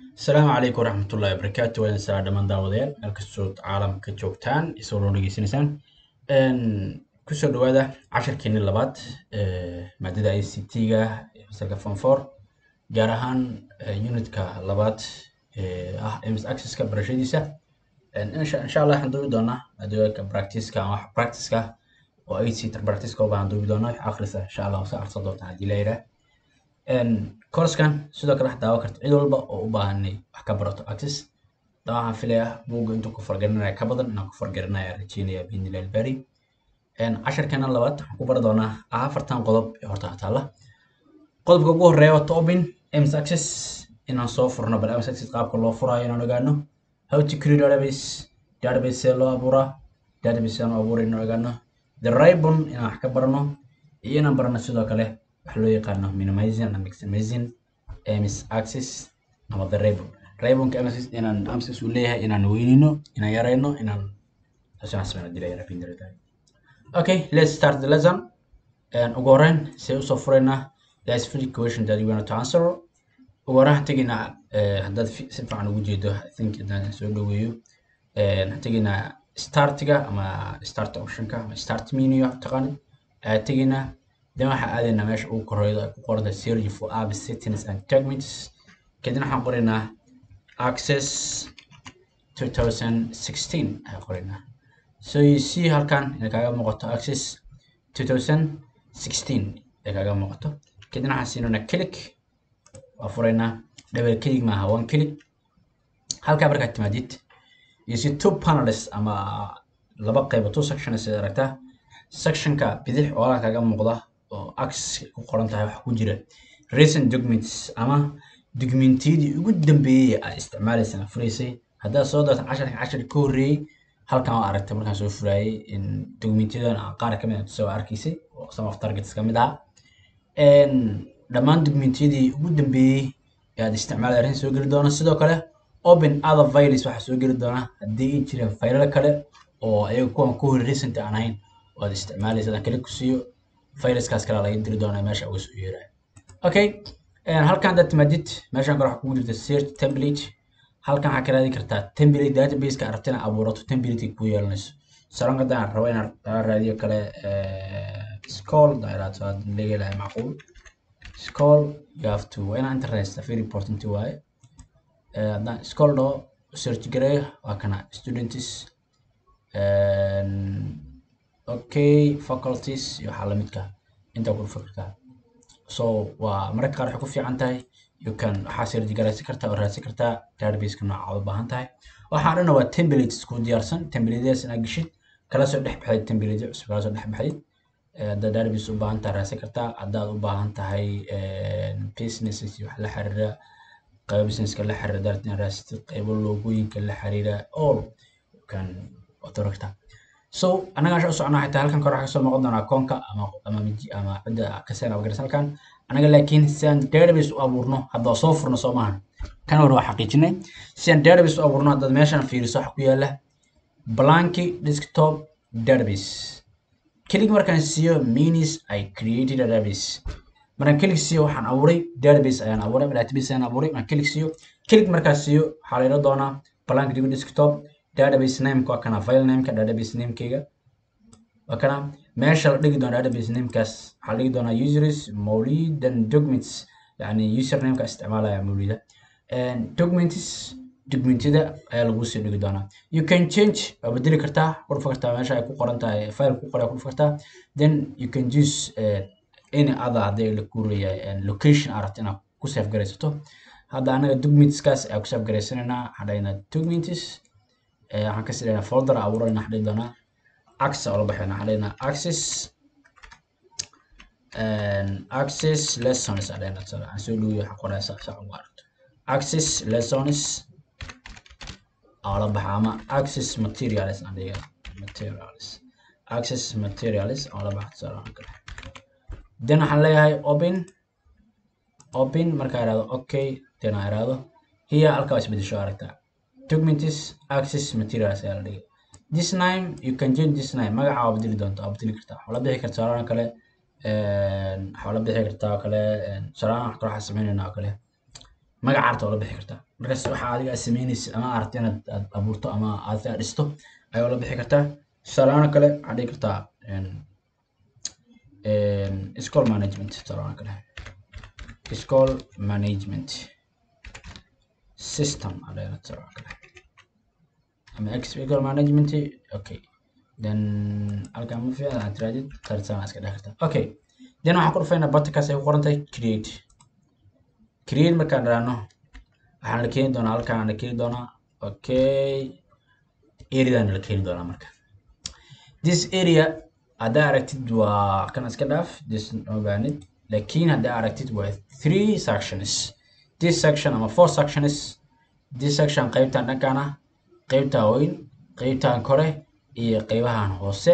asalaamu calaykum waraxmatullahi wabarakaatu waa idin salaa dhammaan daawadayaal meel kastood caalamka joogtaan isoo loo dhegeysanaysaan kusoo dhawaada casharkeeni labaad maadada i c t-ga ee fasalka form four gaar ahaan unitka labaad ee ah ms accesska barashadiisa insha insha allah waxaan duubi doonaa maadooyinka practiceka ama wax practiceka oo i c practiceka ubaahan duubi doonaa wax akhrisa insha allah sa akhrisan doontaa haddii la yidhaah coursekan sidoo kale wax daawo karta cid walba oo u baahan inay wax ka barato access daa waxaan filayaa buugga intuu ku fargarinaya ka badan inaan ku fargarinaya rajeynaya biidnillahi albari casharkeena labaad waxaan ku bari doonaa afartan qodob ee horta taala qodobka ugu horeeya waa open ms access inaan soo furno bal ms access qaabka loo furayo inaan ogaano how to create database database see loo abuuraa database see loo abuuray inaan ogaano the ribbon inaan wax ka barano iyo inaan barano sidoo kale wax loo yaqaano minimizing and maximizing ms access ama the ribbon ribbonka ms inaan access uu leeyahay inaan weynino inaan yarayno inaan taasaan sameyna dilay rabin diray okay let's start the lesson and ugu horeyn see usoo furaynaa that's free question that you want to answer ugu horeyn waxaan tegaynaa haddaad si fiican ugu jeedo i think haddaan soo dhaweeyo waxaan tegaynaa startiga ama start optionka ama start menu taqaanid ayaa tegaynaa then waxaan aadaynaa meesha ugu koreedo ay ku qoranta search for app settings and segments kadibna waxaan qoraynaa access 2016 ayaan qoraynaa so you see halkan inay kaaga muuqato access 2016 ay kaaga muuqato kadibna waxaan siinaynaa click waa furaynaa double click maaha one click halkaa markaad timaadid you see two panels ama laba qaybo two sections ay aragtaa sectionka bidix oo halkaa kaaga muuqda oo access ku qoran tahay waxa ku jira recent documents ama dokumentiyadii ugu dambeeyey aad isticmaalaysay furaysay haddaad soo darto casharka casharka ka horreeyey halkan waa aragtay markaan soo furaayey in dokumentyadan qaar ka mid ah soo arkaysay oo some of targets ka mid ah dhammaan dokumentiyadii ugu dambeeyey ee aad isticmaalay arrin soo geli doona sidoo kale open other files waxaa soo geli doona haddii ay jiraan faylal kale oo ayaga kuwan ku hor recent aan ahayn oo aad isticmaalaysa adaan kale ku siiyo faylaskaas kale laga diri doonaa meesha uga soo yeerayo okay halkan haddaad timaadid meeshan kale waxaa kugu jirta search template halkan waxaa ka raadin kartaa template databaseka arabta inaad abuurato template ku yeelanayso saran haddaan rabo inaan raadiyo kale scroll dairaad soo laga helahay macquul scroll you have to waa inaan internet very important waaye haddaan scroll dhaho search gareeyo waa kana students okay faculties iyo waxaa lamidka intaa ku dhufa kartaa so waa mararka qaar waxay ku fiican tahay you can waxaa search garaysan kartaa oo raadsan kartaa databaseka nooca u baahan tahay waxaan dhana waa templates ku diyaarsan templatedaas inaad geshid kala soo dhex baxdid template cusub kala soo dhex baxdid haddaad database u baahan tahay raadsan kartaa haddaad u baahan tahay businesses iyo wax la xiriira qaybo businesska la xiriira daarad inaad raadsatid qaybo loogooyinka la xiriira all you can waad kartaa so annaga asha u socnaa xitaa halkan kore waxaa kasoo muuqan doonaa akoonka ama ama ama cidda kaseen abagaras halkan anaga laakiin si aan database u abuurno hadda soo furno soo maahan kan hore waa xaqiijinay si aan database u abuurno haddaad meeshan fiiriso waxa ku yaala blanky desktop database kelig markaan siiyo means i created a database markaan kelig siiyo waxaan abuuray database ayaan abuuray database ayaan abuuray markaan kelig siiyo kelig markaan siiyo waxaa la yidhan doonaa blanky desktop database nameka waa kana file nameka database namekeyga waa kana meesha la dhigi doona database namekaas waxaa la dhigi doonaa users mawlid and documents yani usernameka isticmaalaya mawlida documents documentyada ayaa lagu soo dhigi doonaa you can change waa bedeli kartaa ku dhufa kartaa meesha ay ku qoran tahay file ku qoray ku dhufa kartaa then you can use uh, any other haddii la kuurayahay location aad rabto inaad ku save garaysato hadda anaga documentskaas ayaa ku save garaysanaynaa waxaan dhahaynaa documents waxaan ka sidaynaa folder abuurayna waxaan dhihi doonaa access oo la baxayna waxaan dhihinaa access access lessons aan dhihinaa sala aan soo dhawiyo waxaan qoraya sax sax ugu aragto access lessons oo la baxa ama access materials aan dhihi materials access materials oo la baxa sala aan kale then waxaan leeyahay open open markaa iraahdo okay then aan iraahdo here halkaa waa isbedesho aragtaa documents access materials ayaa la dhigay this name you can change this name magaca waa bedeli doontaa waa bedeli kartaa waxaa la bixi kartaa saraan kale waxaa la bixi kartaa kale saraan wax kale waxaa sameynayna oo kale magaca arta waa la bixi kartaa markaas waxa adiga aad sameynaysid ama aad rabto inaad aad abuurto ama aad aad dhisto ayaa la bixi kartaa tusaalahaan kale waxaad dhihi kartaa school management tusaalahaan kale school management system aad dhihi tusaalahaan kale ama school management okay then halkan ma fiican aad tiraadid tartan iska dhex kartaa okay then waxaan ku dhufaynaa buttonkaas ay ku qoran tahay create create markaan raano waxaan la keeni doonaa halkaan la keeni doonaa okay areadan la keeni doonaa marka this area haddaa aragtid waa kan iska dhaaf this ma baanid laakiin haddaa aragtid waa three sections this section ama four sections this section qaybtan dhankaana qaybtaa weyn qaybtan kore iyo qaybahan hoose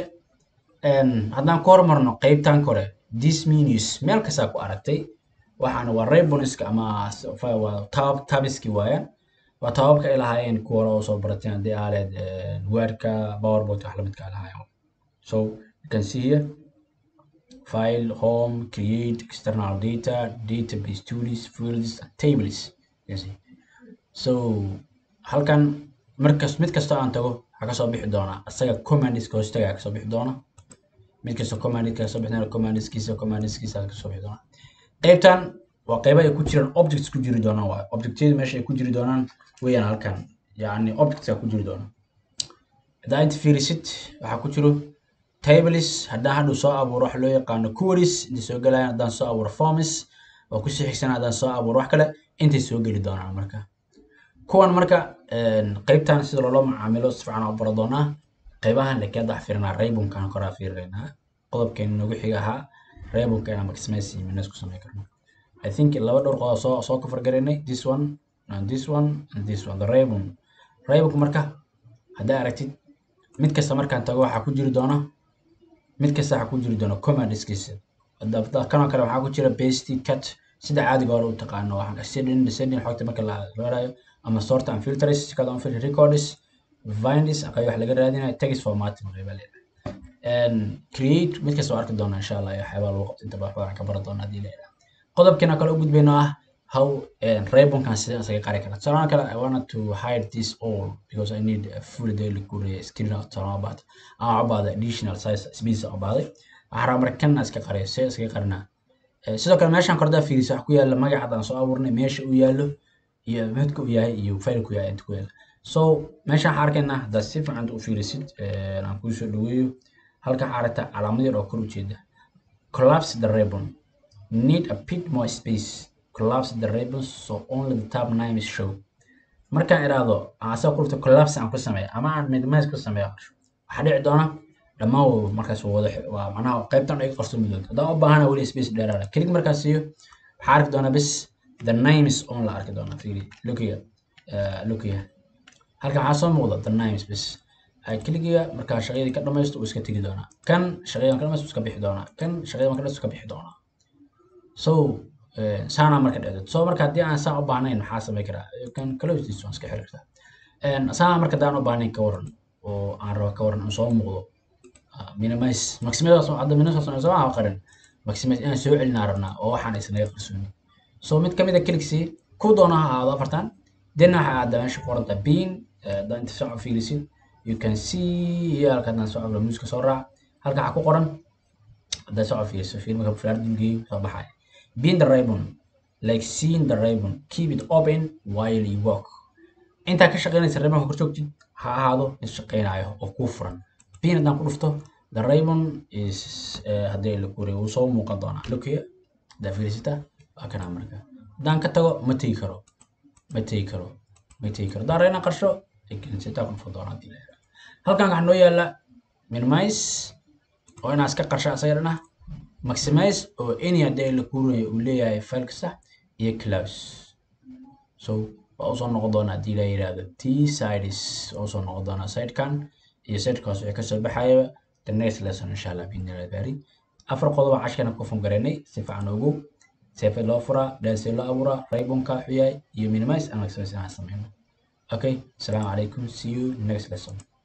haddaan ku hormarno qaybtan kore this menus meel kastaa ku aragtay waxaana waa rayboniska ama waa tab tabiski waayaan waa tababka ay lahaayeen kuwa hore oo soo barateen haddii aaleed wordka powerpoint wax lamidka ay lahaayeen so you can see here file home create external data database tools fields and tables you can see so halkan markas mid kasta aan tago waxaa kasoo bixi doonaa isaga commandiska hoostaga kasoo bixi doona mid kasta commandika kasoo bixi doona commandiskiisa commandiskiisa kasoo bixi doona qaybtan waa qayba ay ku jiraan objects ku jiri doonaan waayo objectyada meesha ay ku jiri doonaan weeyaan halkan yacni objects ku jiri doona haddaa inta fiirisid waxaa ku jiro tables haddaan hadhow soo abuuro wax loo yaqaano queries intay soo gelayaan haddaan soo abuuro forms oo kusii xigsan haddaan soo abuuro wax kale intay soo geli doonaan marka kuwan marka qaybtan sida loola macaamilo si fiican u baro doonaa qaybahan laakiin hadda waxaa fiirinaa raybunkaan koraa fiirinaynaa qodobkeena nagu xiga ahaa raybunka inaan maximize minus ku samayn karno I think laba dhowr qodob soo soo kafar garaynay this one and this one and this one the raybun raybunka marka haddaa aragtid mid kasta markaan tago waxaa ku jiri doona mid kasta waxaa ku jiri doona commandiskiisa kanoo kale waxaa ku jira paste cut sida caadiga hore u taqaano waxaan ascending descending xogta marka la raadayo ama sort and filters kada on filter records vinds qayb wax laga raadinayo text formatting qayb leedahay create mid kasta waa arki doona insha allah waxyaabaa lagu qabto inta badan ka baran doona haddii leedahay qodobkeena kale u gudbayno ah how raybonkan sideen isaga qari kara tusaalahan kale i wanted to hide this all because i need a full daily kuria screen of talabaad ama ubaada additional size space ubaaday waxaan rabaa marka kan iska qariyo see iskaga qarinaa sidoo kale meeshaan kordaa fiirisa wax ku yaala magaca aan soo abuurnay meesha uu yaallo iyo midka uu yahay iyo faylku yahay inta ku yaala so meeshaan waxaan arkaynaa haddaad si fiican u fiirisid aan kuu soo dhaweeyo halka waxaa aragtaa calaamad yar oo kor ujeeda collapse the ribbon need a bit more space collapse the ribbon so only the top name is show markaan iraahdo aan asaga ku dhufto collapse aan ku sameeyo ama aan minimize ku sameeyo waxaa dhici doona dhammaan waba markaas wada waa macnaha qaybtan ay qarso midood haddaan u baahana weli space dheeraada kelig markaas siiyo waxaa arki doonaa bis the names on la arki doonaa fiiri lookiya lookiya halkan waxaa soo muuqda the names bis keligiga markaa shaqadii ka dhamaysto uu iska tegi doonaa kan shaqadan ka dhamaysto iska bixi doonaa kan shaqadan ka dhamaysto iska bixi doonaa so saana marka dhacdo so marka haddii aan saa u baahnayn maxaa samay karaa kan close this one iska xiri kartaa saana marka haddaan u baahnayn ka waran oo aan rabo ka waran soo muuqdo minimize maximize hadda minimize soo aan qarin maximize inaan soo celinaa rabnaa oo waxaan isnaga qarsoonin so mid kamid a clicksii ku doona ha ahaado afartan then waxa aada meesha ku qoranta bean haddaan inta soo fiirisid you can see here halka haddaan soo cabro muuska soo raac halka waxaa ku qoran haddaad soo fiiriso fiir marka fulaar dulgeeyo soo baxaya bean the ribbon like seeing the ribbon keep it open while you walk intaa ka shaqeynaysa ribbonka kor joogtid ha ahaado mid shaqeynayo oo kuu furan bean haddaan ku dhufto the ribbon is haddii la kuriyo wuu soo muuqan doonaa lokiya haddaa fiirisita waa kanaa marka haddaan ka tago ma tegi karo ma tegi karo ma tegi karo haddaan reena qarsho sitaa ku dhufan doonaa haddii la yidhaha halkan waxaa noo yaala minimize oo inaa iska qarsha asaga dhan ah maximize oo any haddii la kuurayo uu leeyahay file kasta iyo close so waa usoo noqon doona haddii la yidhaahdo t sides waa usoo noqon doonaa sidekan iyo sidekaas wixii kasoo baxaya the next lesson insha allah biidnillah baari afar qodoba cashkana ku fungareynay si fiican ugu seefe loo furaa dhaasee loo abuuraa raybonka xuyaay iyo minimize and maximize inaan sameyno okay asalaamu calaykum see you next lesson